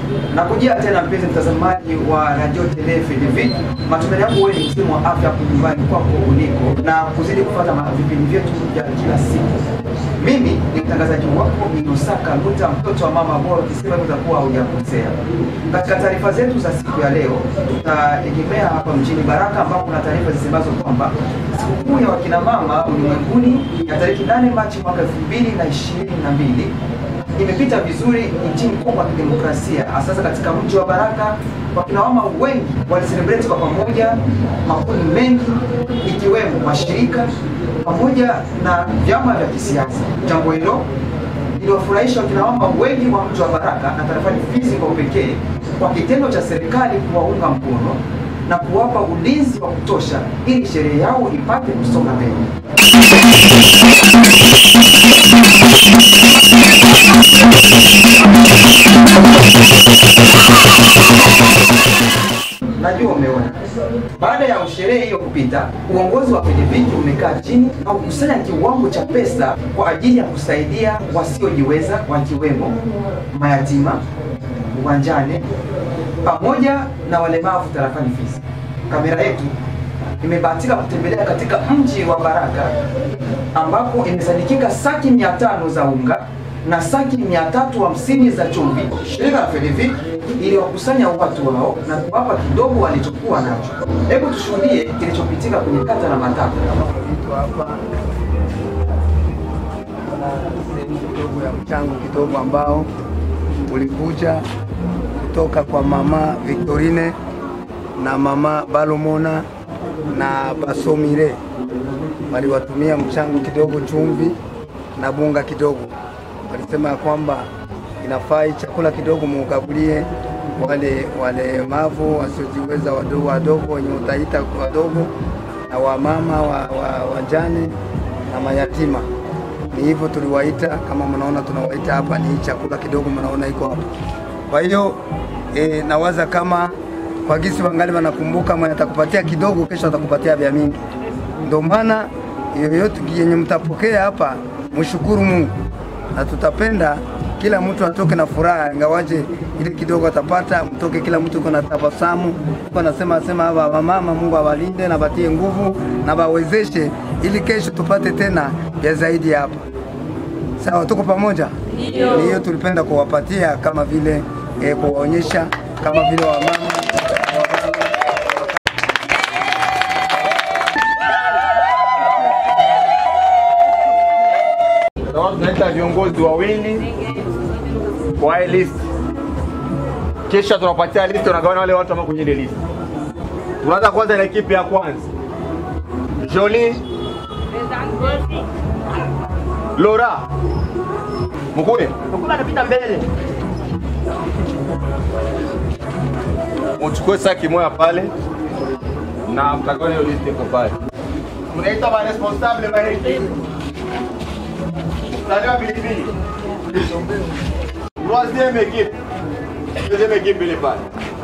Na kujia tena mpenzi mtazamaji wa Radio Tele FDV, matumaini yangu wewe ni msimu wa afya hapo nyumbani kwako uliko na kuzidi kufuata ma- vipindi vyetu vya kila siku. Mimi ni mtangazaji wako Inosaka Luta, mtoto wa mama bora, ukisema utakuwa hujakosea. Katika taarifa zetu za siku ya leo, tutaegemea hapa mjini Baraka ambapo kuna taarifa zisemazo kwamba sikukuu ya wakina mama ulimwenguni ya tarehe 8 Machi mwaka 2022 imepita vizuri nchini Kongo ya Kidemokrasia, hasa katika mji wa Baraka. Wakina mama wengi walicelebrate kwa pamoja, makundi mengi ikiwemo mashirika pamoja na vyama vya kisiasa. Jambo hilo liliwafurahisha wakina mama wengi wa mji wa Baraka na tarafani Fizi kwa upekee kwa kitendo cha serikali kuwaunga mkono na kuwapa ulinzi wa kutosha ili sherehe yao ipate kusonga mbele. Najua umeona. Baada ya sherehe hiyo kupita, uongozi wa Pediviki umekaa chini na kukusanya kiwango cha pesa kwa ajili ya kusaidia wasiojiweza wakiwemo mayatima, wajane pamoja na walemavu tarafani Fizi. Kamera yetu imebahatika kutembelea katika mji wa Baraka ambapo imesadikika saki mia tano za unga na saki mia tatu hamsini za chumvi. Shirika la Fedivik iliwakusanya watu wao na kuwapa kidogo walichokuwa nacho. Hebu tushuhudie kilichopitika kwenye kata na matatu. vitu hapa na sehemu kidogo ya mchango kidogo ambao ulikuja kutoka kwa mama Victorine na mama Balomona na Basomire, waliwatumia mchango kidogo, chumvi na bunga kidogo. Walisema ya kwamba inafai chakula kidogo muugabulie wale walemavu wasiojiweza wadogo wadogo wenye utaita wadogo na wamama wa, wa, wajane na mayatima. Ni hivyo tuliwaita, kama mnaona tunawaita hapa, ni hii chakula kidogo mnaona iko hapa. Kwa hiyo e, nawaza kama kwa gisi wangali wanakumbuka, mwenye atakupatia kidogo, kesho atakupatia vya mingi. Ndio maana yoyote yenye mtapokea hapa, mshukuru Mungu na tutapenda kila mtu atoke na furaha, ingawaje ile kidogo atapata, mtoke kila mtu uko na tabasamu, uko nasema sema hawa mama, Mungu awalinde na batie nguvu na bawezeshe, ili kesho tupate tena ya zaidi hapa. Sawa, tuko pamoja. Ni hiyo tulipenda kuwapatia kama vile eh, kuwaonyesha kama vile wamama Sababu tunaita viongozi wawili kwa hii list, kisha tunapatia list, tunagawana wale watu ambao kwenye ile list. Tunaanza kwanza na ekipi ya kwanza, Jolie Laura Mkuye, Mkuu anapita mbele. uchukue saki moja pale na mtagawane hiyo list iko pale. Tunaita ma responsable wa ekipi. Mstari wa pilipili. Troisième équipe. Deuxième équipe ile pale.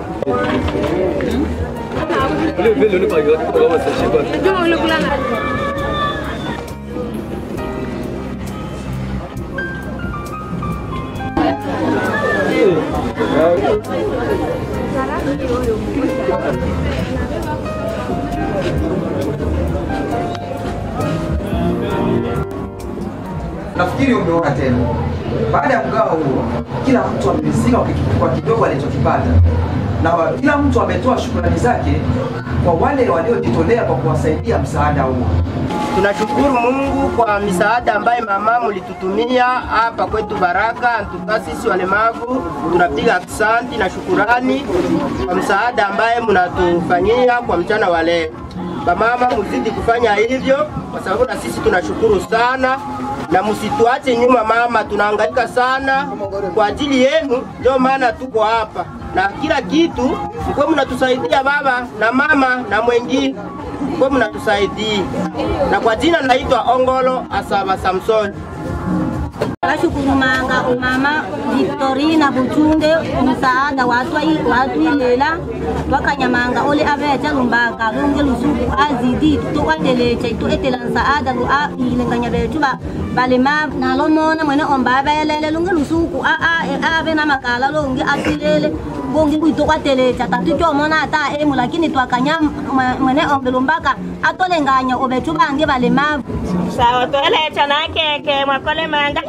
Nafikiri umeona tena. Baada ya mgao huo, kila mtu ameridhika kwa kiki- kwa kidogo alichokipata, na wa- kila mtu ametoa shukrani zake kwa wale waliojitolea kwa kuwasaidia msaada huo. Tunashukuru Mungu kwa misaada ambaye mama mulitutumia hapa kwetu Baraka. Antuka sisi walemavu tunapiga aksanti na shukurani kwa msaada ambaye mnatufanyia kwa mchana wa leo. Bamama, muzidi kufanya hivyo kwa sababu na sisi tunashukuru sana, na msituache nyuma mama, tunahangaika sana kwa ajili yenu, ndio maana tuko hapa na kila kitu mkuwe mnatusaidia baba na mama na mwengine mkuwe mnatusaidia, na kwa jina naitwa Ongolo Asaba Samson. Bashukuru manga umama Victorina Buchunde msaada watwai watwilela twakanyamanga ole avecha lumbaka lunge lusuku azidi tukwandelecha itu etela nsaada lu a ilenganya betu ba balema nalomona mwene omba abelele lunge lusuku a a ave na makala longe atilele bongi kuito kwatelecha tatu twomona ata emu lakini twakanya mwe- mwene ombe lumbaka atolenganya obetu bange balemavu sawa twelecha na keke mwakole manga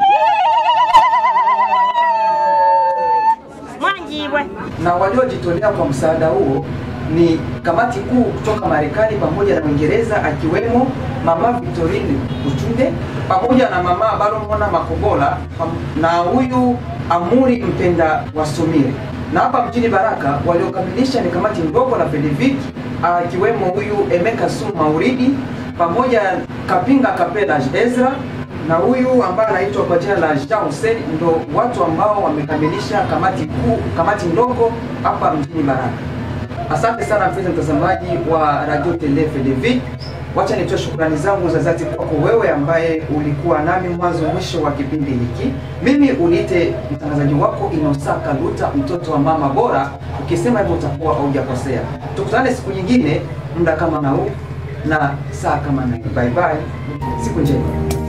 mwanjibwe na waliojitolea kwa msaada huo ni kamati kuu kutoka Marekani pamoja na Uingereza akiwemo mama Victorine Buchunde pamoja na mama Baromona Makobola pam- na huyu Amuri Mpenda Wasumire. Na hapa mjini Baraka waliokamilisha ni kamati ndogo la Fedivik akiwemo huyu Emeka Su Mauridi pamoja Kapinga Kapela Ezra na huyu ambaye anaitwa kwa jina la Jean Hussein ndo watu ambao wamekamilisha kamati kuu, kamati ndogo hapa mjini Baraka. Asante sana mpenzi mtazamaji wa Radio Tele FDV. Wacha nitoe shukrani zangu za dhati kwako wewe ambaye ulikuwa nami mwanzo mwisho wa kipindi hiki. Mimi uniite mtangazaji wako Inosaka Luta, mtoto wa mama bora. Ukisema hivyo utakuwa haujakosea. Tukutane siku nyingine, muda kama na huu na saa kama na hii. Bye bye, siku njema.